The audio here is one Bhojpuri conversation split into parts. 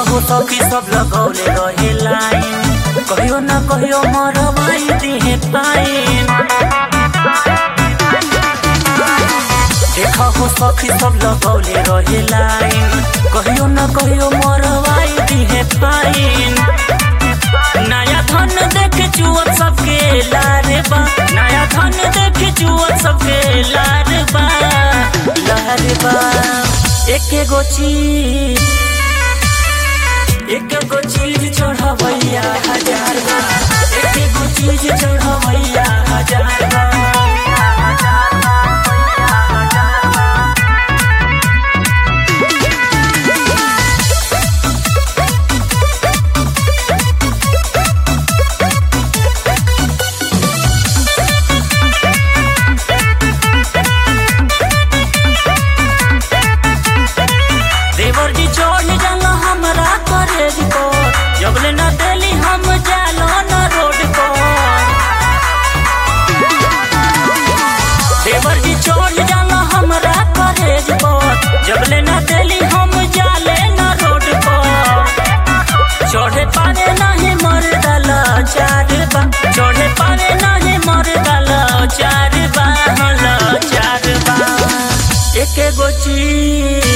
हो सखी सब लगौले रहे लाइन कहियो न कहियो मरवाई दिहे पाइन देखा हो सखी सब लगौले रहे लाइन कहियो न कहियो मरवाई दिहे पाइन नया धन देख जुअत सबके लारे बा नया धन देख जुअत सबके लारे बा लारे बा एके गो चीज एक गो चीज चढ़वैया हजार बा एक गो चीज चढ़वैया हजार बा देवर जी चढ़ जाला हमरा कॉलेज को जबले न देली हम जालो न रोड को देवर जी चढ़ जाला हमरा कॉलेज को जबले न देली हम जाले न रोड को चढ़े पारे नहीं मर डाला चार बा चढ़े पारे नहीं मर डाला चार बा हला चार बा एक गो चीज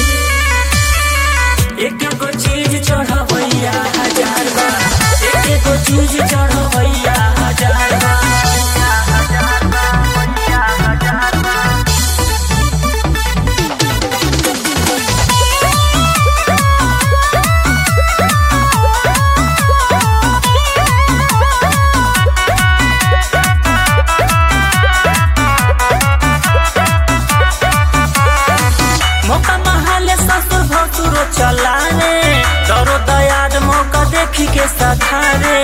एक गो चीज चढ़वैया हजार बा एक गो चीज चढ़वैया हजार बा मौका महाले ससुर भसुर चलाने डरो दयाद मौका देखी के सधारे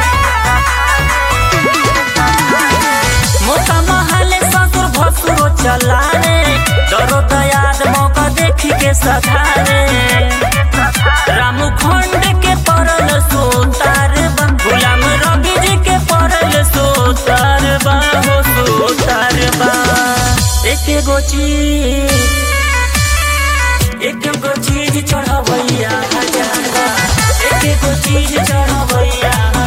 मौका महाले ससुर भसुर चलाने डरो दयाद मौका देखी के सधारे राम खंड के परल सोतार बा गुलाम रवि जी के परल सोतार बा हो सोतार बा एक गो चीज एक गो चीज चढ़वैया हजार बा एक गो चीज चढ़वैया